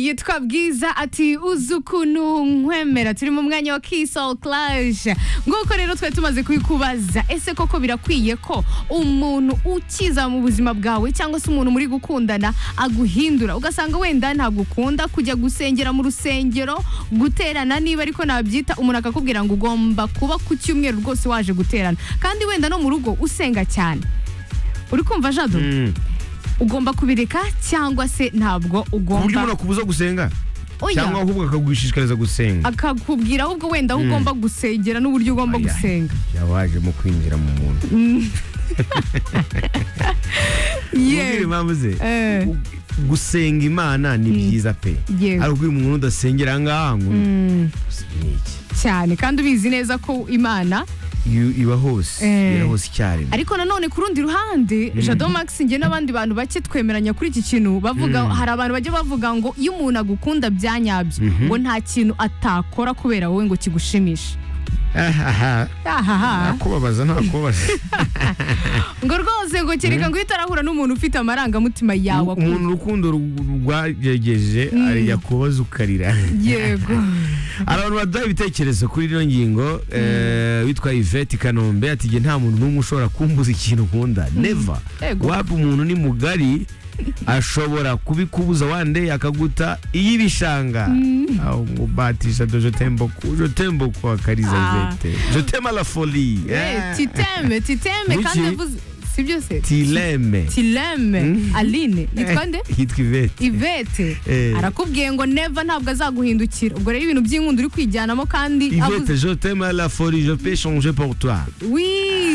yitwa bwiza ati uzi ukuntu nkwemera turi mu mwanya wa kisol clash nk'uko rero twari tumaze kubikubaza ese koko birakwiye ko umuntu ukiza mu buzima bwawe cyangwa se umuntu muri gukundana aguhindura ugasanga wenda ntabwo ukunda kujya gusengera mu rusengero guterana niba ariko nabyita umuntu akakubwira ngo ugomba kuba ku cyumweru rwose waje guterana kandi wenda no mu rugo usenga cyane uri kumva jado ugomba kubireka cyangwa se ntabwo ku buryo ugomba umuntu akubuza gusenga Oya. cyangwa ahubwo akagushishikariza gusenga akakubwira ahubwo wenda aho ugomba gusengera n'uburyo ugomba Aya. gusenga yabaje mu kwinjira mu muntu Mubwire yewe impamvu ze Eh. Gu- gusenga imana ni byiza pe Yewe. ariko uyu umuntu udasengera ahangaha ngo ni iki cyane kandi ubizi neza ko imana Iyo iba hose Eh. iba hose icyarimwe ariko nanone ku rundi ruhande jado max njye n'abandi bantu bake twemeranya kuri iki kintu bavuga hari abantu bajya bavuga ngo iyo umuntu agukunda byanyabyo ngo nta kintu atakora kubera wowe ngo kigushimishe ahaha ahaha nakubabaza nakubabaza ngo rwose ngo kereka ngo iyo utarahura n'umuntu ufite amarangamutima yawe akunda umuntu urukundo rw- rwagejeje ajya kubaza ukarira yego hari abantu baduha ibitekerezo kuri ino ngingo eh, witwa ivete kanombe ati njye nta muntu n'umwe ushobora kumbuza ikintu ukunda neva Ego. waba umuntu ni mugari ashobora kubikubuza wande akaguta iy'ibishanga aho ngo batisha do jotemboku jotemboku akariza Ah. ivete jotema la folie Eh, Eh, titeme titeme Ruki. kandi avuze si byose tileme tileme aline nitwa nde yitwa ivete ivete Eh. arakubwiye ngo neva ntabwo azaguhindukira ubwo rero ibintu by'inkunda uri kwijyanamo kandi Ivete, je t'aime à la folie, je peux changer pour toi. wi